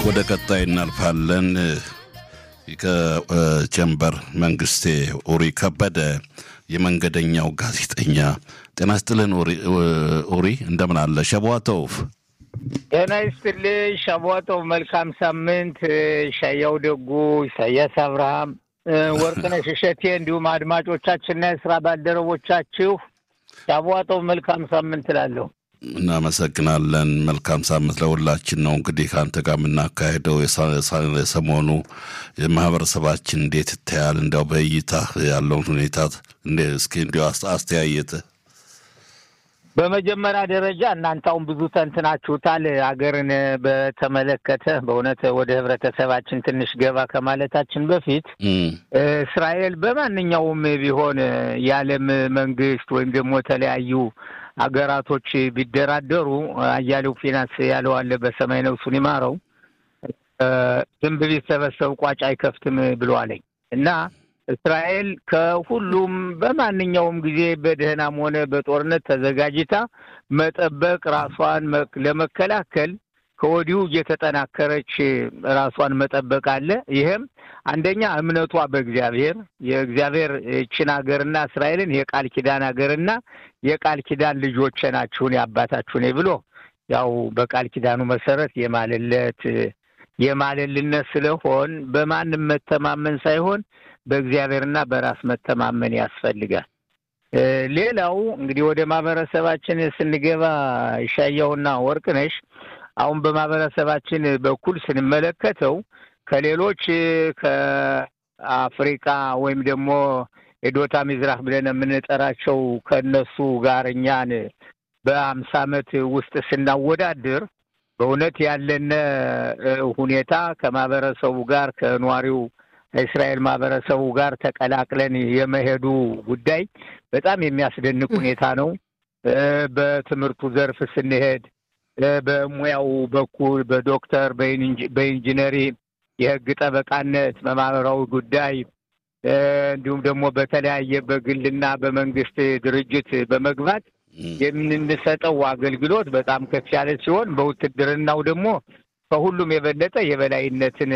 ወደ ቀጣይ እናልፋለን። ከጀንበር መንግስቴ ኡሪ ከበደ የመንገደኛው ጋዜጠኛ። ጤና ይስጥልን ኡሪ፣ እንደምን አለ? ሸቧተውፍ ጤና ይስጥልኝ ሸቧተው። መልካም ሳምንት። ሻያው ደጉ፣ ኢሳያስ አብርሃም፣ ወርቅነሽ እሸቴ እንዲሁም አድማጮቻችንና የስራ ባልደረቦቻችሁ ሻቧተው መልካም ሳምንት እላለሁ። እናመሰግናለን። መልካም ሳምንት ለሁላችን ነው። እንግዲህ ከአንተ ጋር የምናካሄደው የሰሞኑ ማህበረሰባችን እንዴት ይታያል? እንዲያው በእይታ ያለውን ሁኔታ እስኪ እንዲያው አስተያየት። በመጀመሪያ ደረጃ እናንተ አሁን ብዙ ተንትናችሁታል ሀገርን በተመለከተ። በእውነት ወደ ህብረተሰባችን ትንሽ ገባ ከማለታችን በፊት እስራኤል በማንኛውም ቢሆን የዓለም መንግስት ወይም ደግሞ የተለያዩ ሀገራቶች ቢደራደሩ አያሌው ፊናንስ ያለው አለ በሰማይ ነፍሱን ይማረው ዝንብ ቢሰበሰብ ቋጭ አይከፍትም ብለዋለኝ እና እስራኤል ከሁሉም በማንኛውም ጊዜ በደህናም ሆነ በጦርነት ተዘጋጅታ መጠበቅ ራሷን ለመከላከል ከወዲሁ እየተጠናከረች ራሷን መጠበቅ አለ። ይህም አንደኛ እምነቷ በእግዚአብሔር የእግዚአብሔር ይህችን ሀገርና እስራኤልን የቃል ኪዳን ሀገርና የቃል ኪዳን ልጆቼ ናችሁን የአባታችሁን ብሎ ያው በቃል ኪዳኑ መሰረት የማልለት የማልልነት ስለሆን በማንም መተማመን ሳይሆን በእግዚአብሔርና በራስ መተማመን ያስፈልጋል። ሌላው እንግዲህ ወደ ማህበረሰባችን ስንገባ ይሻያውና ወርቅነሽ አሁን በማህበረሰባችን በኩል ስንመለከተው ከሌሎች ከአፍሪካ ወይም ደግሞ የዶታ ሚዝራህ ብለን የምንጠራቸው ከእነሱ ጋር እኛን በአምሳ ዓመት ውስጥ ስናወዳድር በእውነት ያለነ ሁኔታ ከማህበረሰቡ ጋር ከኗሪው ከእስራኤል ማህበረሰቡ ጋር ተቀላቅለን የመሄዱ ጉዳይ በጣም የሚያስደንቅ ሁኔታ ነው። በትምህርቱ ዘርፍ ስንሄድ በሙያው በኩል በዶክተር በኢንጂነሪ የህግ ጠበቃነት በማህበራዊ ጉዳይ እንዲሁም ደግሞ በተለያየ በግልና በመንግስት ድርጅት በመግባት የምንሰጠው አገልግሎት በጣም ከፍ ያለ ሲሆን በውትድርናው ደግሞ ከሁሉም የበለጠ የበላይነትን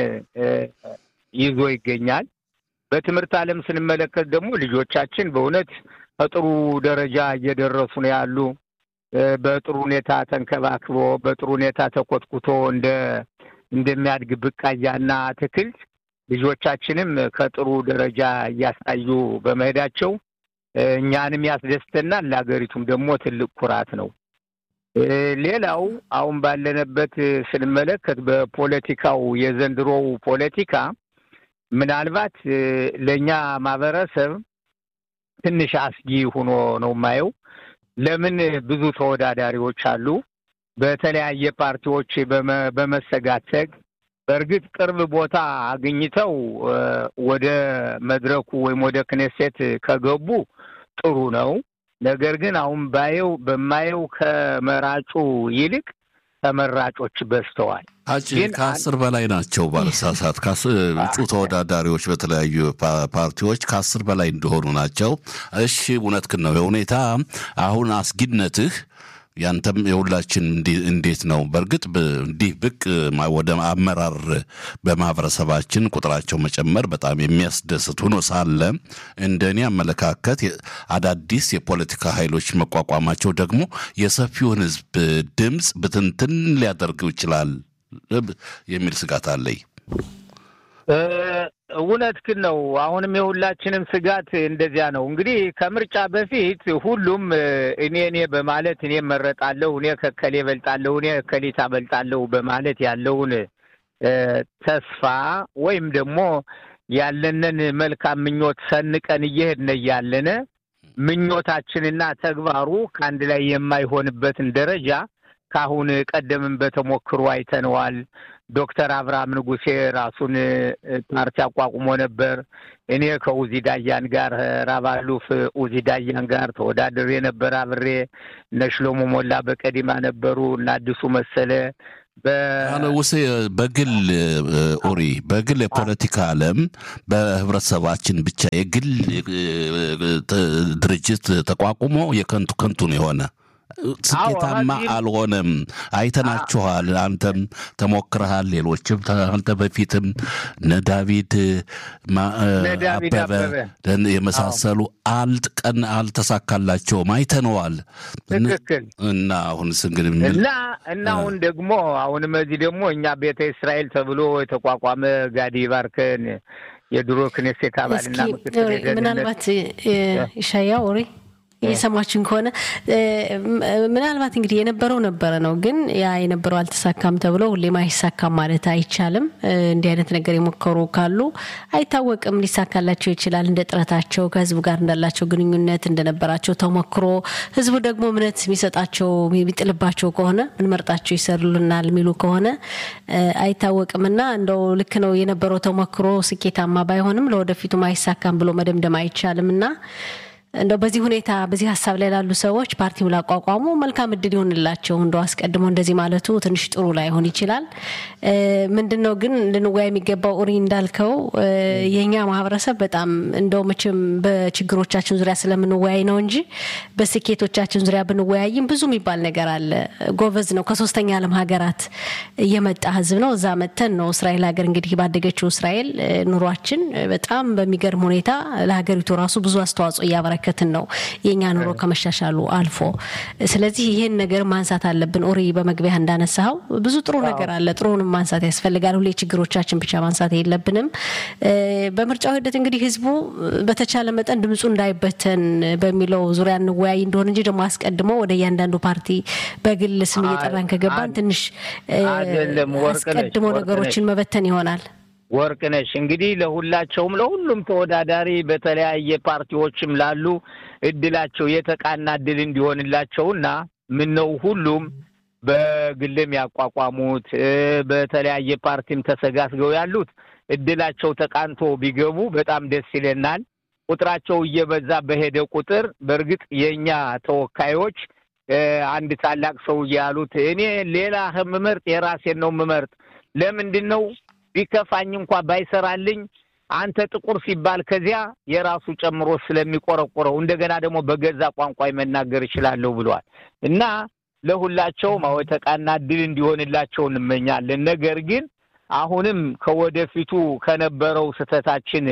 ይዞ ይገኛል። በትምህርት ዓለም ስንመለከት ደግሞ ልጆቻችን በእውነት ከጥሩ ደረጃ እየደረሱ ነው ያሉ በጥሩ ሁኔታ ተንከባክቦ በጥሩ ሁኔታ ተኮትኩቶ እንደ እንደሚያድግ ብቃያና አትክልት ልጆቻችንም ከጥሩ ደረጃ እያሳዩ በመሄዳቸው እኛንም ያስደስተናል፣ ለሀገሪቱም ደግሞ ትልቅ ኩራት ነው። ሌላው አሁን ባለንበት ስንመለከት በፖለቲካው የዘንድሮው ፖለቲካ ምናልባት ለእኛ ማህበረሰብ ትንሽ አስጊ ሆኖ ነው የማየው። ለምን ብዙ ተወዳዳሪዎች አሉ። በተለያየ ፓርቲዎች በመሰጋተግ በእርግጥ ቅርብ ቦታ አግኝተው ወደ መድረኩ ወይም ወደ ክኔሴት ከገቡ ጥሩ ነው። ነገር ግን አሁን ባየው በማየው ከመራጩ ይልቅ ተመራጮች በዝተዋል። ግን ከአስር በላይ ናቸው ባለሳሳት እጩ ተወዳዳሪዎች በተለያዩ ፓርቲዎች ከአስር በላይ እንደሆኑ ናቸው። እሺ እውነትህን ነው የሁኔታ አሁን አስጊነትህ ያንተም የሁላችን እንዴት ነው? በእርግጥ እንዲህ ብቅ ወደ አመራር በማህበረሰባችን ቁጥራቸው መጨመር በጣም የሚያስደስት ሆኖ ሳለ እንደ እኔ አመለካከት አዳዲስ የፖለቲካ ኃይሎች መቋቋማቸው ደግሞ የሰፊውን ሕዝብ ድምፅ ብትንትን ሊያደርገው ይችላል የሚል ስጋት አለኝ። እውነት ግን ነው። አሁንም የሁላችንም ስጋት እንደዚያ ነው። እንግዲህ ከምርጫ በፊት ሁሉም እኔ እኔ በማለት እኔ መረጣለሁ፣ እኔ ከከሌ በልጣለሁ፣ እኔ ከሊታ በልጣለሁ በማለት ያለውን ተስፋ ወይም ደግሞ ያለንን መልካም ምኞት ሰንቀን እየሄድን እያለነ ምኞታችንና ተግባሩ ከአንድ ላይ የማይሆንበትን ደረጃ ከአሁን ቀደምም በተሞክሮ አይተነዋል። ዶክተር አብርሃም ንጉሴ ራሱን ፓርቲ አቋቁሞ ነበር። እኔ ከኡዚ ዳያን ጋር ራባሉፍ ኡዚ ዳያን ጋር ተወዳድሬ ነበር አብሬ። እነ ሽሎሞ ሞላ በቀዲማ ነበሩ እና አዲሱ መሰለ ውሴ በግል ኦሪ በግል የፖለቲካ ዓለም በህብረተሰባችን ብቻ የግል ድርጅት ተቋቁሞ የከንቱ ከንቱ ነው የሆነ ስኬታማ አልሆነም። አይተናችኋል። አንተም ተሞክረሃል። ሌሎችም አንተ በፊትም እነ ዳዊድ አበበ የመሳሰሉ አልጥቀን አልተሳካላቸውም። አይተነዋል። እና አሁንስ እንግዲህ እና እና አሁን ደግሞ አሁንም እዚህ ደግሞ እኛ ቤተ እስራኤል ተብሎ የተቋቋመ ጋዲ ባርከን የድሮ ክኔሴት አባልና ምናልባት ኢሻያ ወሬ እየሰማችን ከሆነ ምናልባት እንግዲህ የነበረው ነበረ ነው፣ ግን ያ የነበረው አልተሳካም ተብሎ ሁሌም አይሳካም ማለት አይቻልም። እንዲህ አይነት ነገር የሞከሩ ካሉ አይታወቅም፣ ሊሳካላቸው ይችላል። እንደ ጥረታቸው ከህዝቡ ጋር እንዳላቸው ግንኙነት እንደነበራቸው ተሞክሮ ህዝቡ ደግሞ እምነት የሚሰጣቸው የሚጥልባቸው ከሆነ ምንመርጣቸው ይሰሩልናል የሚሉ ከሆነ አይታወቅም እና እንደው ልክ ነው የነበረው ተሞክሮ ስኬታማ ባይሆንም ለወደፊቱም አይሳካም ብሎ መደምደም አይቻልም እና እንደው በዚህ ሁኔታ በዚህ ሀሳብ ላይ ላሉ ሰዎች ፓርቲው ላቋቋሙ መልካም እድል ይሆንላቸው። እንደው አስቀድሞ እንደዚህ ማለቱ ትንሽ ጥሩ ላይሆን ይችላል። ምንድን ነው ግን ልንወያ የሚገባው ኡሪ እንዳልከው የእኛ ማህበረሰብ በጣም እንደው መቼም በችግሮቻችን ዙሪያ ስለምንወያይ ነው እንጂ በስኬቶቻችን ዙሪያ ብንወያይም ብዙ የሚባል ነገር አለ። ጎበዝ ነው። ከሶስተኛ ዓለም ሀገራት የመጣ ህዝብ ነው። እዛ መጥተን ነው እስራኤል ሀገር እንግዲህ ባደገችው እስራኤል ኑሯችን በጣም በሚገርም ሁኔታ ለሀገሪቱ ራሱ ብዙ አስተዋጽኦ እያበረከ እየተመለከትን ነው የእኛ ኑሮ ከመሻሻሉ አልፎ። ስለዚህ ይህን ነገር ማንሳት አለብን። ኦሪ በመግቢያ እንዳነሳኸው ብዙ ጥሩ ነገር አለ። ጥሩንም ማንሳት ያስፈልጋል። ሁሌ ችግሮቻችን ብቻ ማንሳት የለብንም። በምርጫው ሂደት እንግዲህ ህዝቡ በተቻለ መጠን ድምፁ እንዳይበተን በሚለው ዙሪያ እንወያይ እንደሆነ እንጂ ደግሞ አስቀድሞ ወደ እያንዳንዱ ፓርቲ በግል ስም እየጠራን ከገባን ትንሽ አስቀድሞ ነገሮችን መበተን ይሆናል። ወርቅ ነሽ እንግዲህ ለሁላቸውም ለሁሉም ተወዳዳሪ በተለያየ ፓርቲዎችም ላሉ እድላቸው የተቃና እድል እንዲሆንላቸውና ምን ነው ሁሉም በግልም ያቋቋሙት በተለያየ ፓርቲም ተሰጋስገው ያሉት እድላቸው ተቃንቶ ቢገቡ በጣም ደስ ይለናል። ቁጥራቸው እየበዛ በሄደ ቁጥር በእርግጥ የእኛ ተወካዮች አንድ ታላቅ ሰው ያሉት እኔ ሌላ የምመርጥ የራሴን ነው የምመርጥ ለምንድን ነው ቢከፋኝ እንኳ ባይሰራልኝ አንተ ጥቁር ሲባል ከዚያ የራሱ ጨምሮ ስለሚቆረቆረው እንደገና ደግሞ በገዛ ቋንቋ መናገር እችላለሁ ብለዋል እና ለሁላቸውም አዎ የተቃና ድል እንዲሆንላቸው እንመኛለን። ነገር ግን አሁንም ከወደፊቱ ከነበረው ስህተታችን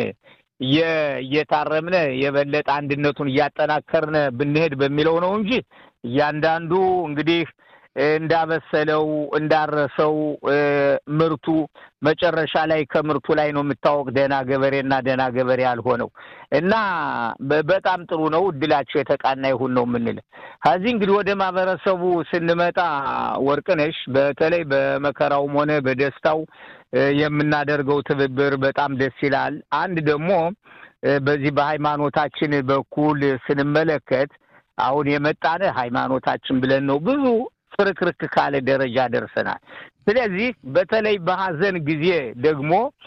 እየታረምነ የበለጠ አንድነቱን እያጠናከርነ ብንሄድ በሚለው ነው እንጂ እያንዳንዱ እንግዲህ እንዳበሰለው እንዳረሰው ምርቱ መጨረሻ ላይ ከምርቱ ላይ ነው የምታወቅ ደህና ገበሬና ደህና ገበሬ ያልሆነው እና በጣም ጥሩ ነው። እድላቸው የተቃና ይሁን ነው የምንል። ከዚህ እንግዲህ ወደ ማህበረሰቡ ስንመጣ ወርቅነሽ፣ በተለይ በመከራውም ሆነ በደስታው የምናደርገው ትብብር በጣም ደስ ይላል። አንድ ደግሞ በዚህ በሃይማኖታችን በኩል ስንመለከት አሁን የመጣነ ሃይማኖታችን ብለን ነው ብዙ ፍርክርክ ካለ ደረጃ ደርሰናል። ስለዚህ በተለይ በሀዘን ጊዜ ደግሞ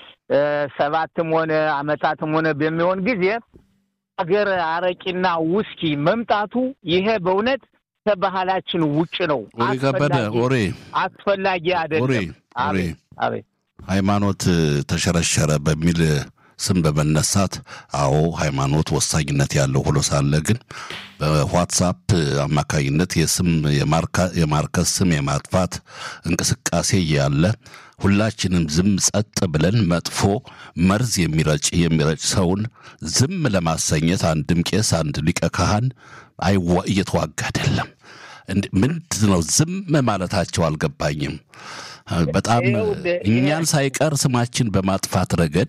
ሰባትም ሆነ አመታትም ሆነ በሚሆን ጊዜ ሀገር አረቂና ውስኪ መምጣቱ ይሄ በእውነት ከባህላችን ውጭ ነው። ከበደ ወሬ አስፈላጊ አይደለም። አቤት ሃይማኖት ተሸረሸረ በሚል ስም በመነሳት አዎ ሃይማኖት ወሳኝነት ያለው ሆኖ ሳለ ግን በዋትሳፕ አማካኝነት የስም የማርከስ ስም የማጥፋት እንቅስቃሴ ያለ ሁላችንም ዝም ጸጥ ብለን መጥፎ መርዝ የሚረጭ የሚረጭ ሰውን ዝም ለማሰኘት አንድም ቄስ አንድ ሊቀ ካህን እየተዋጋ አይደለም። ምንድን ነው ዝም ማለታቸው አልገባኝም። በጣም እኛን ሳይቀር ስማችን በማጥፋት ረገድ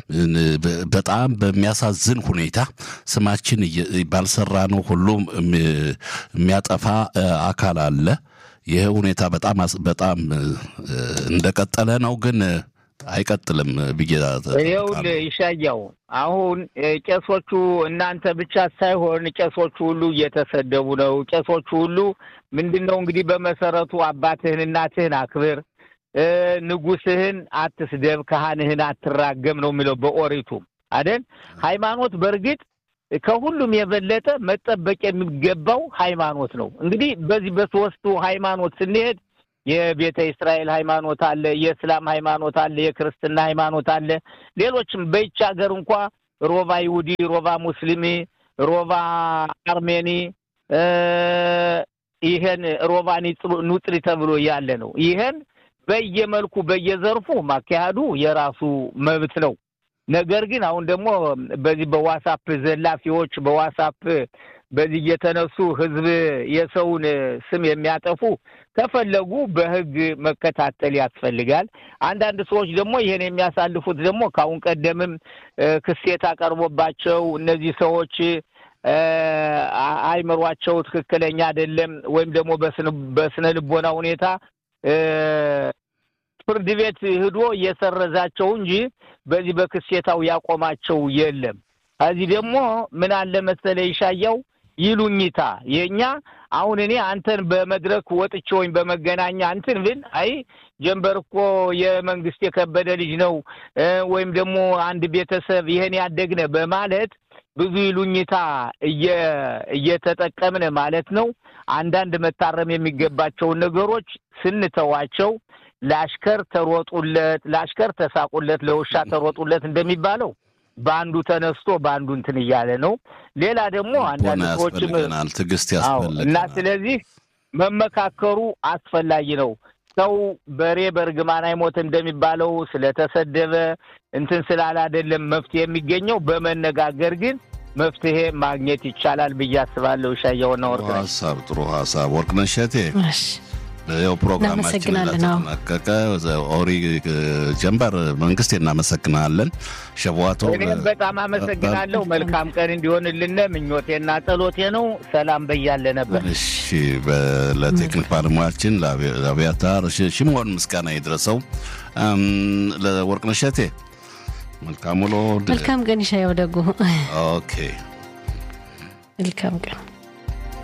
በጣም በሚያሳዝን ሁኔታ ስማችን ባልሰራ ነው ሁሉ የሚያጠፋ አካል አለ። ይህ ሁኔታ በጣም በጣም እንደቀጠለ ነው ግን አይቀጥልም ብዬ ይኸውልህ ይሻያው አሁን ቄሶቹ እናንተ ብቻ ሳይሆን ቄሶቹ ሁሉ እየተሰደቡ ነው። ቄሶቹ ሁሉ ምንድን ነው እንግዲህ በመሰረቱ አባትህን እናትህን አክብር፣ ንጉስህን አትስደብ፣ ካህንህን አትራገም ነው የሚለው በኦሪቱ አደን። ሃይማኖት በእርግጥ ከሁሉም የበለጠ መጠበቅ የሚገባው ሃይማኖት ነው። እንግዲህ በዚህ በሶስቱ ሃይማኖት ስንሄድ የቤተ እስራኤል ሃይማኖት አለ፣ የእስላም ሃይማኖት አለ፣ የክርስትና ሃይማኖት አለ። ሌሎችም በይች ሀገር እንኳ ሮባ ይሁዲ፣ ሮባ ሙስሊሚ፣ ሮባ አርሜኒ ይሄን ሮቫኒ ኑጥሪ ተብሎ ያለ ነው። ይሄን በየመልኩ በየዘርፉ ማካሄዱ የራሱ መብት ነው። ነገር ግን አሁን ደግሞ በዚህ በዋሳፕ ዘላፊዎች በዋሳፕ በዚህ እየተነሱ ህዝብ የሰውን ስም የሚያጠፉ ከፈለጉ በህግ መከታተል ያስፈልጋል። አንዳንድ ሰዎች ደግሞ ይሄን የሚያሳልፉት ደግሞ ከአሁን ቀደምም ክሴት አቀርቦባቸው እነዚህ ሰዎች አይምሯቸው ትክክለኛ አይደለም ወይም ደግሞ በስነ ልቦና ሁኔታ ፍርድ ቤት ሂዶ እየሰረዛቸው እንጂ በዚህ በክሴታው ያቆማቸው የለም። ከዚህ ደግሞ ምን አለ መሰለ ይሻያው ይሉኝታ የእኛ አሁን እኔ አንተን በመድረክ ወጥቼ ወይም በመገናኛ እንትን ብል አይ ጀንበር እኮ የመንግስት የከበደ ልጅ ነው ወይም ደግሞ አንድ ቤተሰብ ይሄን ያደግነ በማለት ብዙ ይሉኝታ እየተጠቀምነ ማለት ነው። አንዳንድ መታረም የሚገባቸውን ነገሮች ስንተዋቸው ለአሽከር ተሮጡለት፣ ለአሽከር ተሳቁለት፣ ለውሻ ተሮጡለት እንደሚባለው በአንዱ ተነስቶ በአንዱ እንትን እያለ ነው። ሌላ ደግሞ አንዳንድ ሰዎችም ትዕግስት እና ያስፈልገናል። ስለዚህ መመካከሩ አስፈላጊ ነው። ሰው በሬ በእርግማን አይሞት እንደሚባለው ስለተሰደበ እንትን ስላለ አይደለም መፍትሄ የሚገኘው በመነጋገር ግን መፍትሄ ማግኘት ይቻላል ብዬ አስባለሁ። ሻየውና ወርቅ ነኝ። ሀሳብ ጥሩ ሀሳብ ወርቅነሽ እሸቴ እሺ ይኸው ፕሮግራማችን እናመሰግናለን። አዎ። እንደተጠናቀቀ ኦሪ ጀንበር መንግስት እናመሰግናለን። ሸቧቶ እኔም በጣም አመሰግናለሁ። መልካም ቀን እንዲሆንልን ምኞቴና ጸሎቴ ነው። ሰላም በያለ ነበር። እሺ በ- ለቴክኒክ ባለሙያችን ለአብያ- ለአብያታር ሽ- ሽምሆን ምስጋና ይድረሰው። እም፣ ለወርቅነሽ እሸቴ መልካም ውሎ። መልካም ቀን ይሻየው ደጉ ኦኬ መልካም ቀን